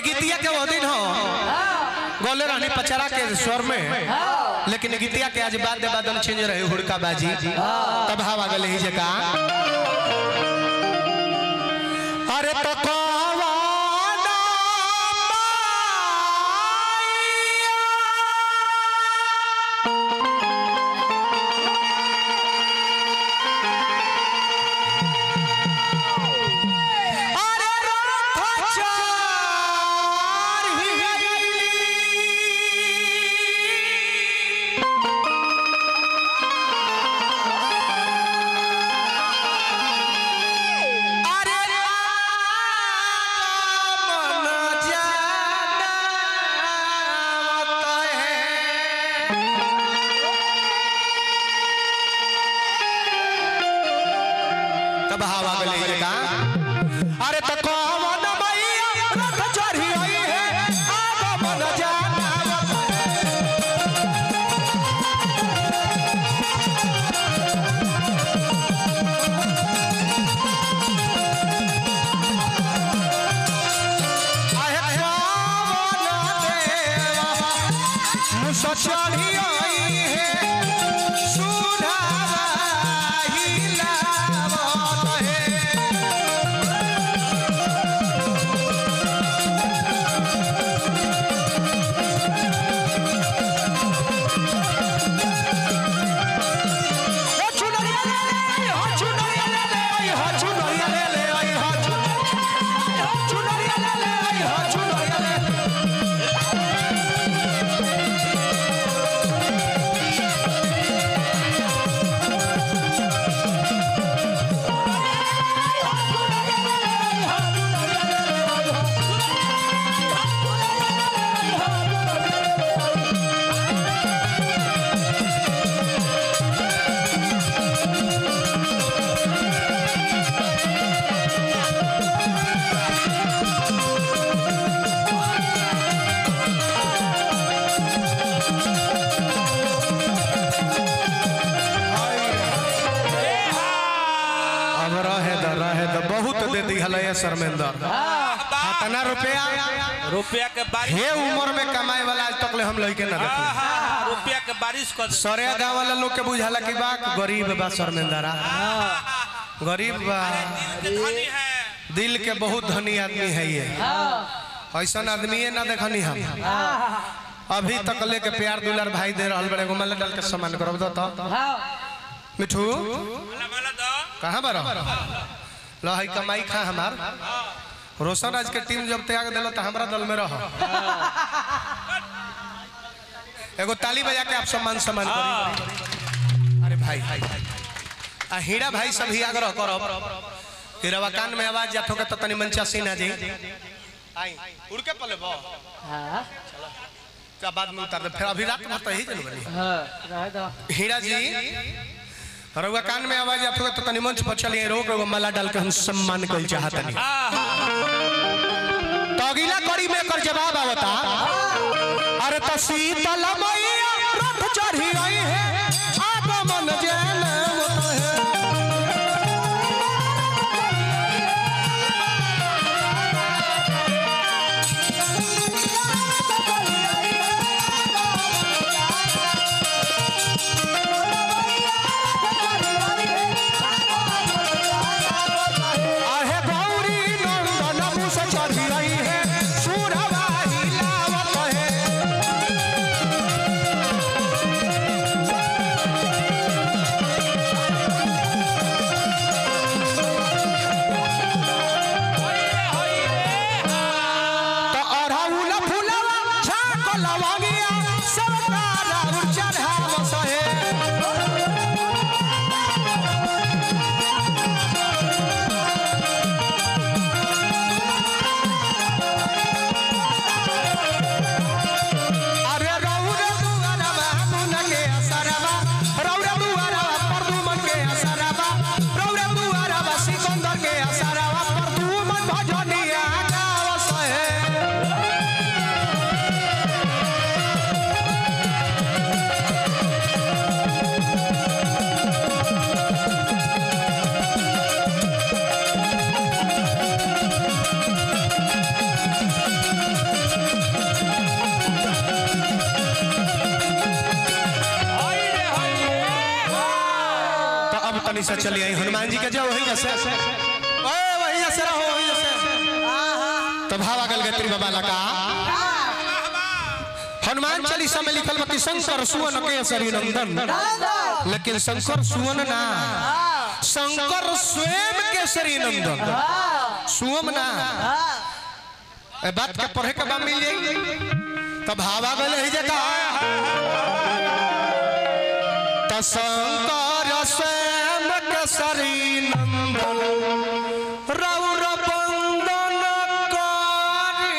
गीतिया के वो दिन हो गोले रहनी पचरा के स्वर में लेकिन गीतिया के आज बाद बादल चेंज रहे हुड़का बाजी तब हवा गले ही जका अरे तो कवाना माया। अरे रथ चारही। अरे मन जानत है तब हवा गले ये का अरे तो कौन मैया रथ चढ़ी आई है आग मन जानत है आहे कौन देवा मुस चढ़ी आई है सुधाही लावत है हो चुनरिया ले ले आई, हो चुनरिया ले ले आई, हो चुनरिया ले ले आई, हो चुन- हो चुनरिया ले ले आई, हो चुनरिया ले- अब रहे द रहे द बहुत दे दी हल ये शर्मेंदर कितना रुपया रुपया के बारिश हे उम्र में कमाए वाला आज तक ले हम लइके ना देखले हाँ, रुपया के बारिश कर दे। सरे गांव वाला लोग के बुझाला कि बा गरीब बा शर्मेंदरा गरीब बा दिल के धनी है दिल के बहुत धनी आदमी है ये ऐसा आदमी ना देखनी हम अभी तक ले के प्यार दुलार भाई दे रहल बड़े घुमल डाल के सम्मान करब दो तो मिठू माला माला दो कहाँ बार लो है कमाई खा हमार रोशन आज के टीम जब त्याग दिलो तो हमारा दल में रहो एगो ताली बजा के आप सम्मान सम्मान करी अरे भाई आ हीरा भाई सब ही आग्रह करब कि रवाकान में आवाज जात होगा तो तनी मंचा सीना जी आई उड़ के पले बो क्या बाद में उतार दे फिर अभी रात भर तो ही जन बनी हीरा जी रउआ कान में आवाज आत होगा तो तनी मंच पर चलिए रोक रउआ माला डाल के हम सम्मान कल चाहतनी तो अगला कड़ी में एकर जवाब आवता अरे तो शीतल मैया रथ चढ़ी आई है आगमन जनमत है आहे गौरी नंदन मुस चढ़ी आई है सुरवाही लावत है तनी से चली आई हनुमान जी के जाओ वही जैसे ओए वही जैसे रहो वही जैसे तो भावा गल गत्री बाबा लगा हनुमान चालीसा में लिखल बा कि शंकर सुवन के सरी नंदन लेकिन शंकर सुवन ना शंकर स्वयं केसरी नंदन सुवम ना ए बात के पढ़े के बा मिल जाई तो भावा गल है जका तो शंकर स्वयं केसरी नंदन रौर बंदन करी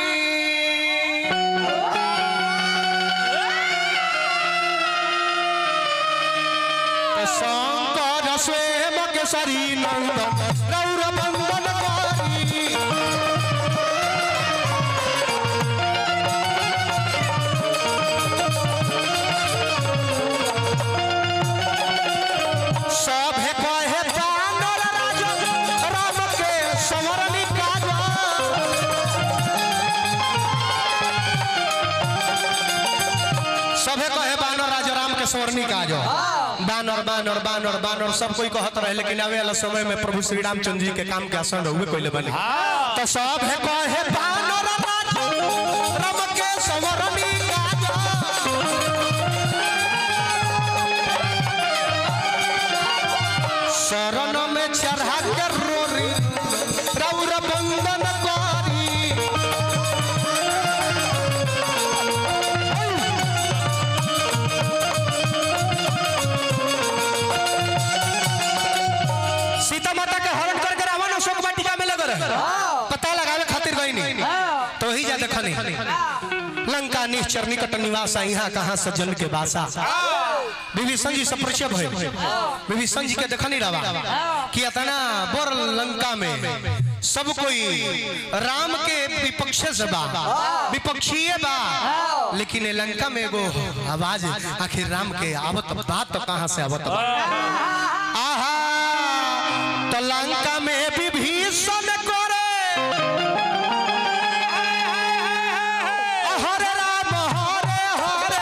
शंकर स्वयं केसरी नंदन गौर बंदन करी सभे कहे दानर राजा राम के संवरणी काज सभे कहे बानर राजा राम के स्वर्णी काज बानर बानर बानर बानर सब कोई कहत रहे लेकिन आवे वाला समय में प्रभु श्री रामचंद्र जी के काम के आसान हुए कोई बने तो सब है कहे बानर राजा राम के स्वर्णी काज शरण में चढ़ा के रोरी रौर बंदन करी सीता माता के हरण करके रावण अशोक वाटिका में लग रहे पता लगावे खातिर गई नहीं तो ही जा देखनी लंका निश्चर निकट निवासा यहाँ कहाँ सज्जन के बासा विभीषण जी से परिचय भइल विभीषण जी के देखनी रवा कि इतना बोर लंका में सब कोई राम के विपक्ष से बा विपक्षीय बा लेकिन ये लंका में एगो आवाज आखिर राम के आवत बात तो कहाँ से आवत बा आहा तो लंका में विभीषण करे हरे राम हरे हरे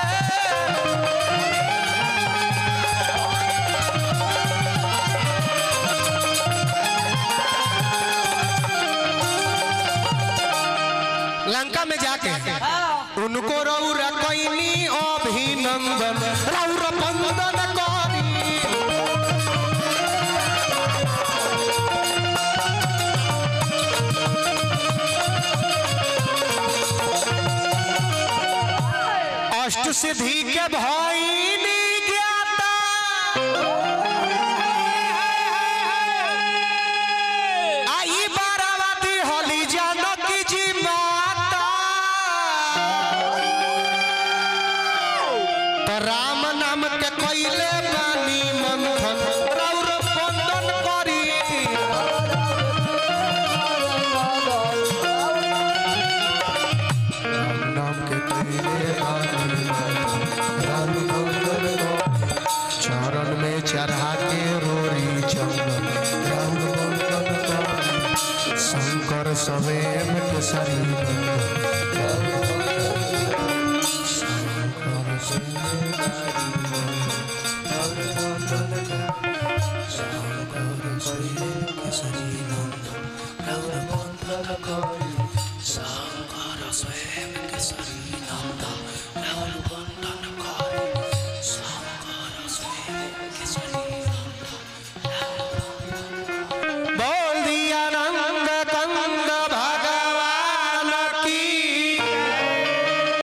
लंका में जाके उनको रौरा कैनी अभिनंदन रौर बंदन करी अष्ट सिद्धि के भइनी ज्ञाता आई बारावती होली जानकी जी माता तो राम नाम के कैले बानी मंथन रौर बंदन करी राम नाम के कैले बानी राम बंदन करी। चरण में चढ़ा के रोरी चंदन राम बंदन करी। शंकर स्वयं के शरीर शंकर स्वयं के शंकर स्वयं के शरीर राम बंदन करी। शंकर स्वयं के शरीर